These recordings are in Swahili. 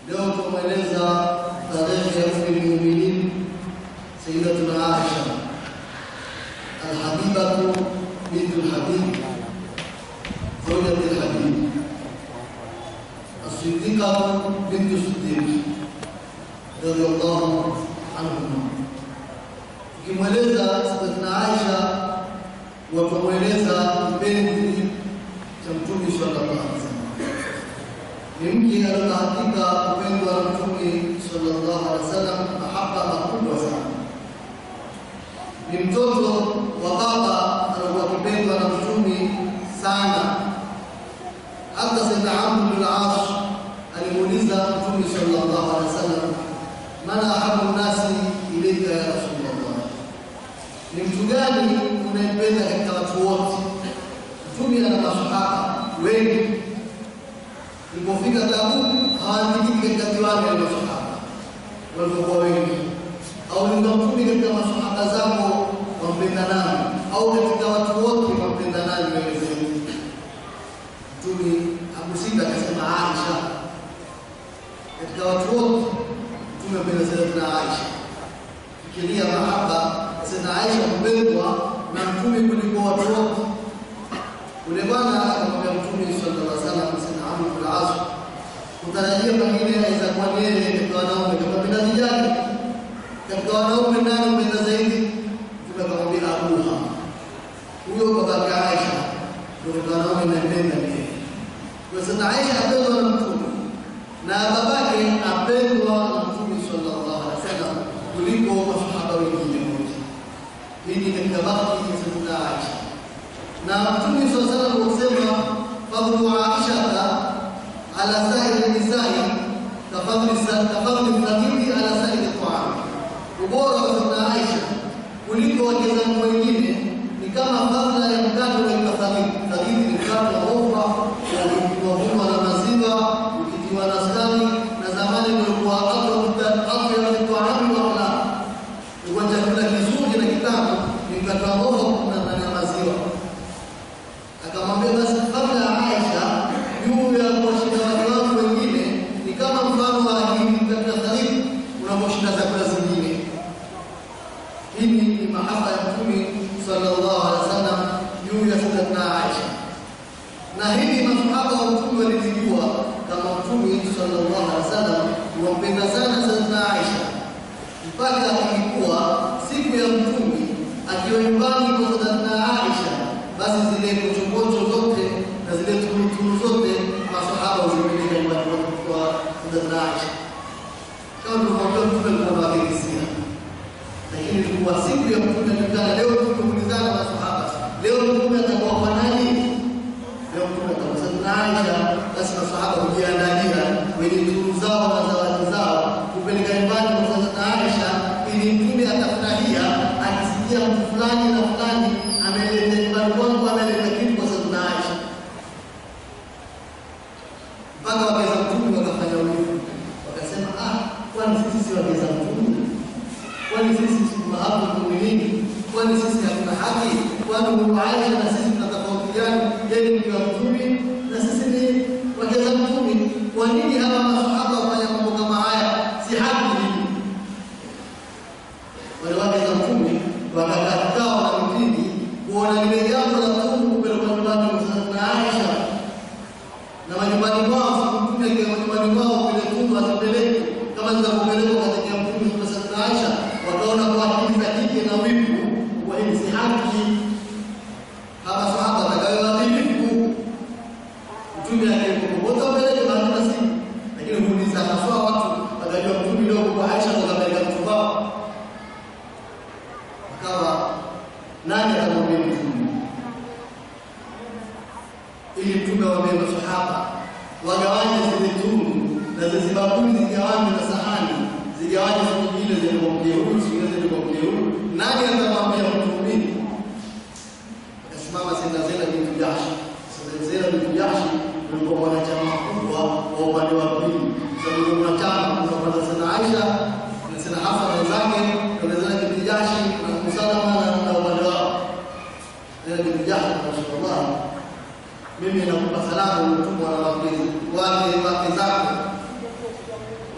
Leo tumweleza tarehe ya ummi lmuminin Sayyidatuna Aisha Alhabibatu bintu lhabib zaujati lhabib As-Siddiqatu bintu Siddiq radhiyallahu anhuma. Tukimweleza Sayyidatuna Aisha wakamweleza kipenzi cha Mtume sallallahu alaihi wasallam ni mke aliyohakika kupendwa na Mtume sallallahu alaihi wasallam mahaba makubwa sana. Ni mtoto wa baba alikuwa akipendwa na Mtume sana. Hata Sayyidina Amr bin al-As alimuuliza Mtume sallallahu alaihi wasallam, man ahabu nnasi ilayka ya Rasulullah, ni mtu gani unayempenda katika watu wote? Mtume ana masahaba wengi Ilipofika Tabuk hawaandikiki katika kiwanja ya masahaba walivyokuwa wengi, au linga mtume katika masahaba zako wampenda nani, au katika watu wote wampenda nani wewe zaidi? Mtume hakusita akasema Aisha. Katika watu wote mtume ampenda Sayyidatina Aisha. Fikiria mahaba Sayyidatina Aisha kupendwa na mtume kuliko watu wote. Ule bwana akamwambia Mtume sallallahu alaihi wasallam Sayyidina Amr bin al-As, kutarajia pengine aweza kuwa ni yeye katika wanaume kama penda vijana katika wanaume nani mpenda zaidi? Mtume akamwambia Abuha, huyo babake Aisha ndio katika wanaume nampenda ni yeye. Kwa Sayyidina Aisha apendwa na Mtume na babake apendwa na Mtume sallallahu alaihi wasallam kuliko masahaba wengine wote. Hii ni katika bahati ya Sayyidina Aisha na Mtume swalla salam kusema fadlu Aisha ala sairi nisai kafadli kafadli fadhili ala sairi taam, ubora wa Sayyidina Aisha kuliko wake zangu wengine ni kama fadhila ya mkate unaitwa fadhili. Fadhili ni mkate wa ofa wavunwa na maziwa ukitiwa na skari, na zamani ulikuwa afya ya taami wa akhlaq, ilikuwa chakula kizuri na kitamu, ni mkate wa ofa na ndani ya maziwa akamwambia basi kabla ya Aisha juu ya kuwashinda wake wangu wengine ni kama mfano wa hili katika tarifu unaposhinda chakula zingine. Hii ni mahaba ya Mtume sallallahu alaihi wasallam juu ya Sayyidatina Aisha, na hili masahaba wa Mtume walilijua kama Mtume sallallahu alaihi wasallam wampenda sana Sayyidatina Aisha mpaka ilikuwa siku ya Mtume akiwa nyumbani kwa Sayyidatina Aisha basi zile kochokocho zote na zile turuturu zote masahaba huzipeleka nyumbani kwa Sayyidatina Aisha. Kama tulivyoambia Mtume alikuwa akikisia, lakini ilikuwa siku ya Mtume alikutana. Leo tumeulizana masahaba, leo Mtume atakuwa kwa nani? Leo Mtume atakuwa Sayyidatina Aisha. Basi masahaba hujiandalia wenye turu zao na zawadi zao kupeleka nyumbani kwa Sayyidatina Aisha, ili Mtume atafurahia akisikia mtu fulani na fulani ameleta nyumbani kwangu, ameleta kitu kwa Sayyidatina Aisha. Mpaka wakeza Mtume wakafanya ulivu, wakasema ah, kwani sisi si wakeza Mtume? Kwani sisi si mahabu muumini? Kwani sisi hatuna haki? Kwani huyu Aisha na sisi tuna tofauti gani? Yeye ni mke wa Mtume na sisi ni wakeza Mtume. Kwa nini hawa masahaba wafanya mambo kama haya? Si haki hii. Wale wake za Mtume wakakaa kikao na mtini kuona lile jambo la Mtume kupelekwa nyumbani kwa Sayyidatina Aisha na majumbani mwao, siku Mtume akiwa majumbani mwao vile Mtume asipeleke kama zinavyopelekwa katika Mtume kwa Sayyidatina Aisha, wakaona kwa akili za kike na wivu, kwa hili si haki. Hawa sahaba watakayoadhibifu Mtume akipopote wapeleke bahati nasibu, lakini huuliza haswa watu wakajua Mtume leo kwa Aisha wakapeleka mtu wao akawa nani atamwambia Mtume ili Mtume awaambie masahaba wagawanye zile tunu na zile bakuli zigawanye na sahani zigawanye, siku nyingine zilimwambia huyu, siku nyingine zilimwambia huyu. Nani atamwambia Mtume? Akasimama Sayyida Zainab bintu Jahsh. Sayyida Zainab bintu Jahsh alikuwa mwanachama mkubwa wa upande wa pili, sababu ni mwanachama kuna upande wa Sayyida Aisha na Sayyida Hafsa wenzake, na Zainab bintu Jahsh na Umu Salama na upande wao Zainab bintu Jahsh, Rasulullah mimi nakupa salamu umetumwa na wake wake wake zako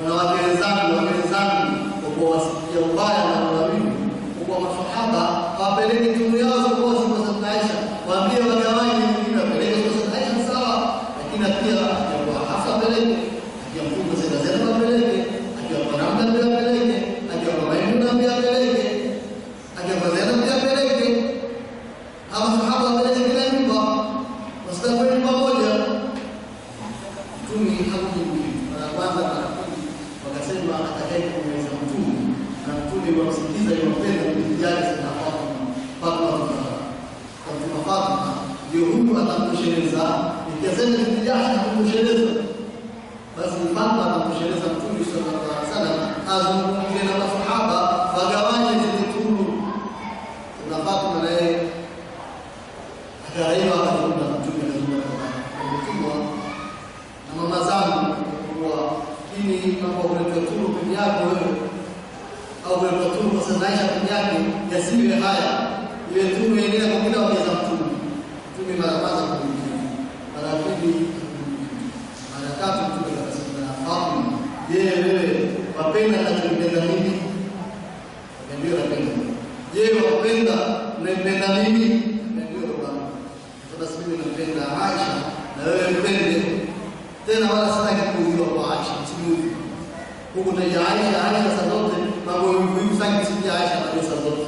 wanawake wenzangu, wake wenzangu, kwa kuwasikia ubaya na ulawili, kwa kuwa masahaba hawapeleki timu yao kwa siku za Aisha, waambie wagawanye wengine wapeleke kwa sababu Aisha ni sawa, lakini pia akiwa Hafsa apeleke, akiwa mkubwa Sayyida Zainab apeleke, akiwa kwa Ramla pia apeleke, akiwa kwa Maimuna pia apeleke, akiwa kwa Zainab pia apeleke. Hawa sahaba wapeleke kila nyumba, wasitakuwa nyumba moja. Mtume hakujibu mara ya kwanza, mara ya pili, wakasema atakaye kumweza mtume na mtume wamsikiza iwapenda binti yake sana Fatima, Fatima kwa mtume Fatima ndio huyu atamtosheleza, ikisema binti yake hakumtosheleza, basi Fatima atamtosheleza mtume sallallahu alaihi wasallam, azungumze na masahaba wagawanye zile tunu. Na Fatima naye akaraiwa akazungumza na mtume, akazungumza na mtume na mama zangu kuwa ini mambo kuletwa tunu peke yako wewe au kuletwa tunu kwa sasa Aisha peke yake yasiwe haya, ile tunu yenyewe kwa kila wakeza mtume mtume mara kwanza kumjibu, mara ya pili kumjibu, mara ya tatu mtume akasema na Fatima, je, wewe wapenda nachokipenda mimi? Ndio napenda. Je, wapenda naipenda mimi? Ndio bwana. Sasa mimi nampenda Aisha na wewe mpende tena wala sitaki kuuliwa kwa Aisha, msimuuzi huku taja Aisha, Aisha saa zote mambo muhimu sana kusikia Aisha na saa zote.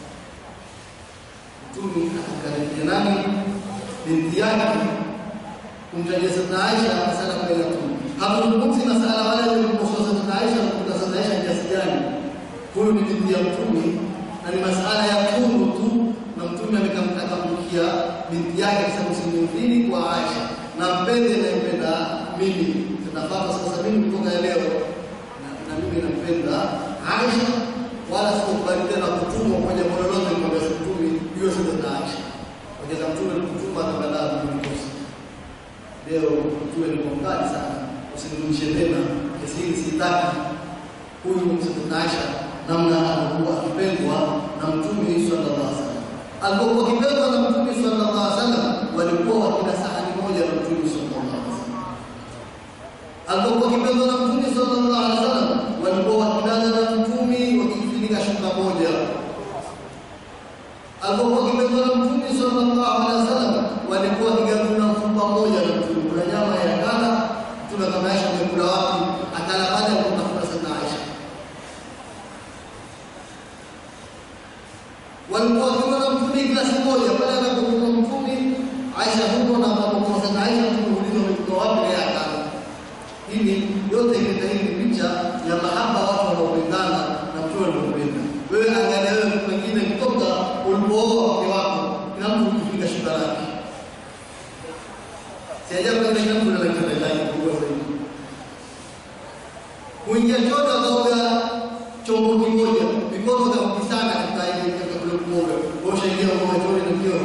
Mtume akamkaribia nani binti yake kumtajia Sayyidina Aisha masala kwa ile tu. Hatuzungumzi masala wale waliokuwa Sayyidina Aisha na kuta Sayyidina Aisha kiasi gani. Huyu ni binti ya Mtume na ni masala ya tunu tu, na Mtume amekamtamkia binti yake akisema usimdhini kwa Aisha na mpende nampenda mimi tunafaa sasa mimi kutoka leo na, na mimi nampenda Aisha wala sikubali tena kutumwa kwa jambo lolote kwa mtume hiyo sasa na Aisha wajeza mtume kutuma na baadaye kunikosa leo mtume ni mkali sana usinirudishe tena kisiri sitaki huyu msaidizi Aisha namna alikuwa akipendwa na mtume sallallahu alaihi wasallam alipokuwa akipendwa na mtume sallallahu alaihi wasallam walikuwa wakila sahani moja na mtume sallallahu alaihi wasallam alipokuwa akipendwa na mtume sallallahu alaihi wasallam walikuwa wakilala na mtume wakijifunika shuka moja alipokuwa akipendwa na mtume sallallahu alaihi wasallam walikuwa wakigabana mfupa moja na mtume kuna nyama ya kala mtume kama Aisha amekula wapi akala pale alipotafuta sana Aisha walikuwa wakiona mtume kila siku moja pale anapokuwa mtume Aisha huko na anapokuwa sana Aisha mtume umetoka wapi na yakala hili yote ikenda hii picha ya mahaba watu wanaopendana na mtume anaopenda wewe angalia wewe pengine kutoka ulipooa mke wako kila mtu kujifunga shuka lake si ajabu kama kila mtu ana kitanda chake kubwa zaidi kuingia chote akaoga chombo kimoja mikono kakukisana katika ile katika kule kuoga osha ingia uoga chote na kioo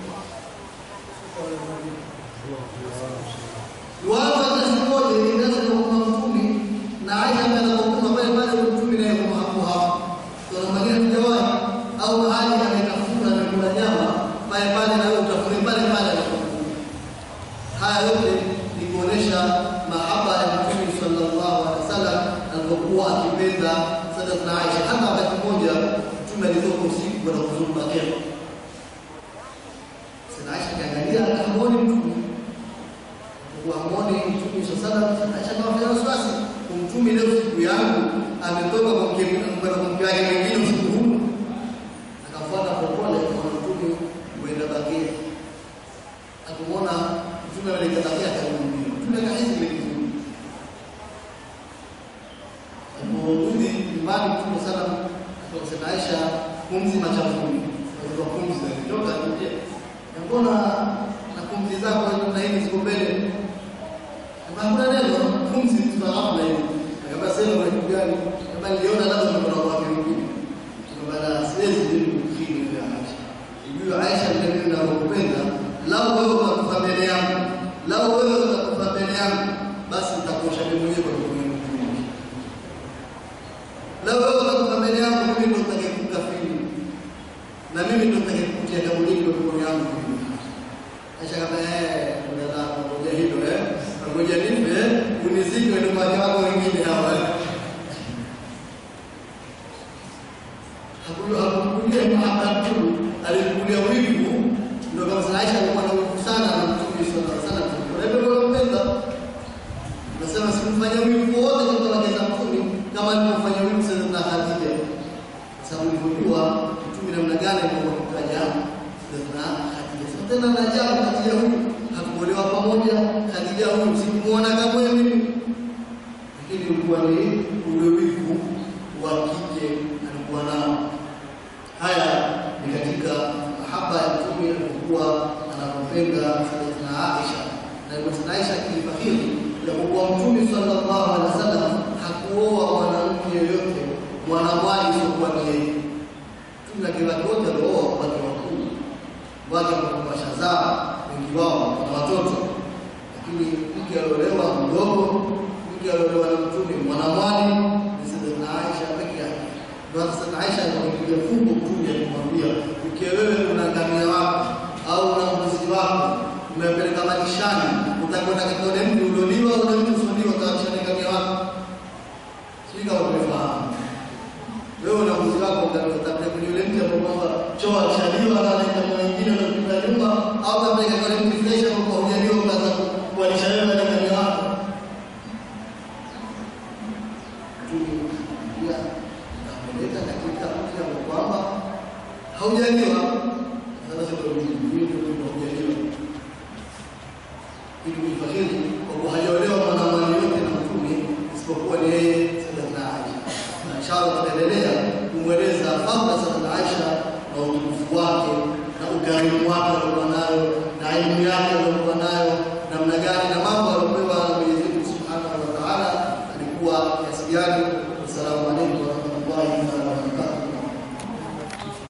Watu hata siku moja ilianza kwa kuna mtume na Aisha ndiye anapokuwa pale pale mtume naye kwa hapo hapo. Tunamwambia mjawahi au mahali ametafuta na kula nyama pale pale na wewe utafune pale pale anapokuwa. Haya yote ni kuonesha mahaba ya Mtume sallallahu alaihi wasallam alipokuwa akipenda Sayyidatuna Aisha. Hata wakati mmoja mtume alitoka usiku kwenda kuzunguka kero. Sayyidatuna Aisha kaangalia akamwona mtume kuamoni mtume sasa Aisha kama wasiwasi kumtume leo siku yangu ametoka kwa mke kwa mke wake mwingine usiku huu akafuata popole kwa mtume kwenda bakia akamwona mtume alikatakia karudi mtume akahisi ile kitu aliporudi nyumbani mtume sana akasema Aisha pumzi machafuni kwa pumzi zilitoka nje mbona na pumzi zako na hivi ziko mbele hakuna neno pumzi tunahamu na hivi akaba sema kwa kitu gani kama niliona labda kuna kwa watu wengine tukamana siwezi mimi kufiri ya Aisha hiyo Aisha ndio ninayopenda lau wewe utakufa mbele yangu lau wewe utakufa mbele yangu basi nitakuosha mimi mwenyewe kwa kutumia mtume lau wewe utakufa mbele yangu mimi ndio nitakayekukafiri na mimi ndio nitakayekutia kaburi kwa mikono yangu Aisha kama eh ndio ngoja hilo eh ngoja nipe unizike ndio wake wako wengine hawa na Mtume alikulia wivu, ndio kama sana Aisha alikuwa na wivu sana na Mtume sallallahu alaihi wasallam. Kwa hivyo anampenda. Nasema simfanya wivu wote katika wake za Mtume kama alivyofanya wivu Sayyidatuna Khadija. Sababu nilipojua Mtume namna gani alikuwa kutaja Sayyidatuna Khadija. Sasa tena na ajabu Khadija huyu hakuolewa pamoja, Khadija huyu sikumuona kama mimi. Lakini ulikuwa ni ule wivu wa kike alikuwa nao. Haya ni katika mahaba ya Mtume alikuwa anampenda Sayyidatuna Aisha na Sayyidatuna Aisha kilifahiri ya kuwa Mtume sallallahu alaihi wasallam hakuoa mwanamke yoyote mwanamwali isiyokuwa ni yeye. Mtume wake wake wote alioa wake wakuu wake washazaa, wengi wao wana watoto, lakini mke aliolewa mdogo, mke aliolewa na Mtume mwanamwali ni Sayyidatuna Aisha peke yake. Ndio hata Sayyidatuna Aisha akampiga fungu Mtume akamwambia, ukiwa wewe una ngamia wako au una mbuzi wako umepeleka malishani, utakwenda katika ule mti ulioliwa au ule mti usioliwa, utaachana ngamia wako. Sijui kama umefahamu. Wewe una mbuzi wako utapeleka kwenye ule mti ambao kwamba choo alishaliwa na anaenda kwa wengine wanapita nyuma, au utapeleka kwenye mti fresh ambao kwa hujaliwa ukaanza kuwalisha wewe na ngamia wako. Tulia kapeleka katika mti ambao kwamba haujaliwa. Sasa ndio ndio ndio haujaliwa ili kuifahiri kwa kuwa hajaolewa mwanamwali yote na Mtume isipokuwa ni yeye Sayyidatuna Aisha. Na inshallah tutaendelea kumweleza fadhila Sayyidatuna Aisha na utukufu wake na ukarimu wake aliokuwa nayo na elimu yake aliokuwa nayo namna gani na mambo aliopewa na Mwenyezi Mungu Subhanahu wa Ta'ala alikuwa kiasi gani. Assalamu alaikum